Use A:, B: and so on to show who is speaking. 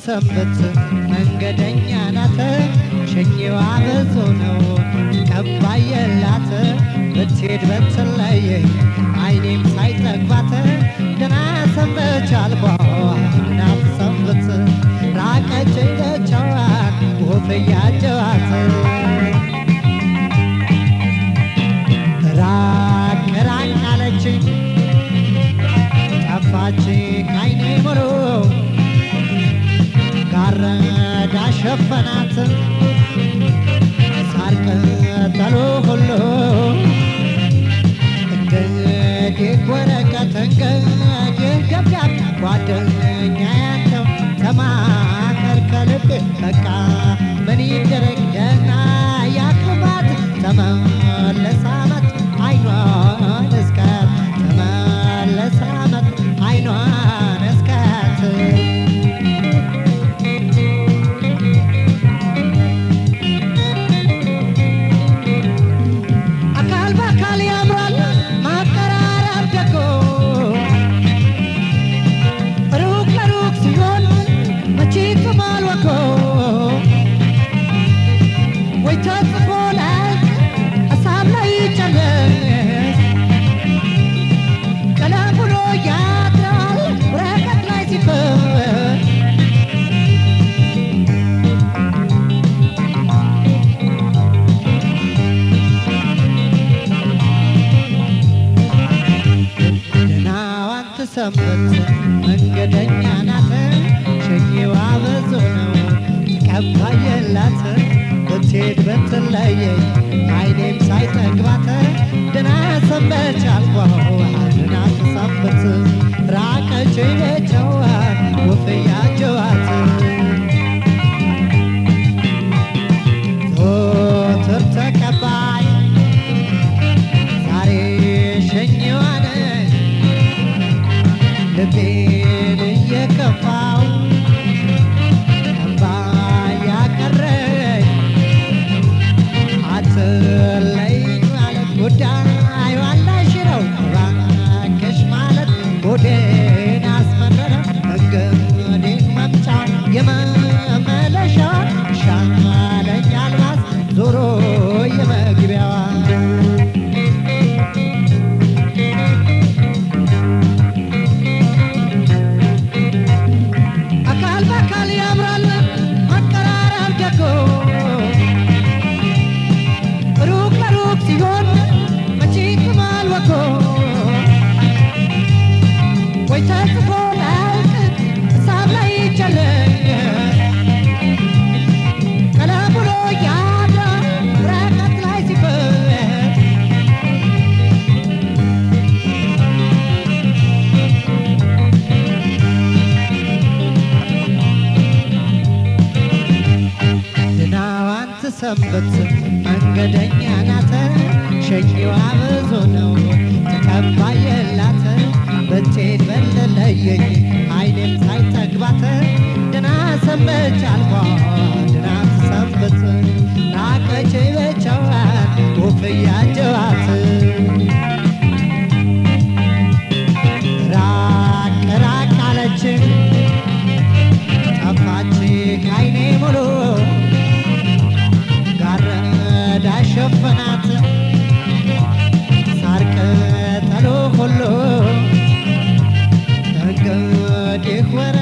A: ሰንበት መንገደኛ ናት ሸኚዋ ብዙ ነው ቀባይ የላት ብትሄድ በትለየኝ አይኔም ሳይጠግባት ደህና ሰንበች አልኳ ደህና ሰንበት ራቀች ደቸዋን ወፍ እያጀዋት ራቅ ራቅ አለችኝ ጠፋች ካይኔ ሙሉ ጋረዳ ሸፈናት ሳር ቅጠሉ ሁሉ እንግዲህ ወረቀት እንግዲህ ደብዳቤ ጓደኛ ያለው ተማከር ከልቤ በቃ ምን ይደረግ ደህና ያክባት ተመለሰ አመት አይኗን እስከት ተመለሰ አመት አይኗን እስከት አካል በአካል ያምራል ማቀራረብ ደጎ ሩቅ ለሩቅ ሲሆን መቼ ከማል ወጎ ወይ ተጽፎ ላያልቅ ሀሳብ ላይ ይጨለስ ቀለም ብሎ ያድራል ወረቀት ላይ ሲፈስ ደህናዋን ትሰንበት መንገደኛ ናት ሸኚዋ ብዙ ነው ቀባይ የላት ብትሄድ ብትለየኝ አይኔም ሳይጠግባት ደህና ሰንበች አልኳው ደህና ትሰንበት ራቀች ቤቸዋን ወፍ እያጀዋት ዞትር ተቀባይ ዛሬ ሸኚዋ ነች ልቤን እየከፋው እምባ ያቀረኝ አትለይኝ ማለት ጉዳይ ዋላሽ ነው እባክሽ ማለት ሆዴን አስመረረ እንግዲህ መምጫ የመመለሻ ሻለኝ አልባስ ዞሮ የመግቢያዋ አካል በአካል ያምራል መቀራረብ ደጎ ሩቅ ለሩቅ ሲሆን መቼ ይቅማል ወጎ ወይ ተጽፎ ላያልቅ ሀሳብ ላይ ይጨረስ ቀለም ብሎ ያድራል ወረቀት ላይ ሲፈስ ድናዋን ትሰንበት መንገደኛ ናት ሸኚዋ ብዙ ነው ተቀባይ የላት ብትሄድ በለለየኝ አይኔም ሳይጠግባት ድና ሰንበች አልኳ ድና ትሰንበት ራቀች በቸዋን ወፍ እያጀዋት ራቅ ራቅ አለችን ጠፋች ካይኔ ሙሉ ጋረዳ ሸፈናት ሳር ቅጠሉ ሁሉ እንግዲህ ወረ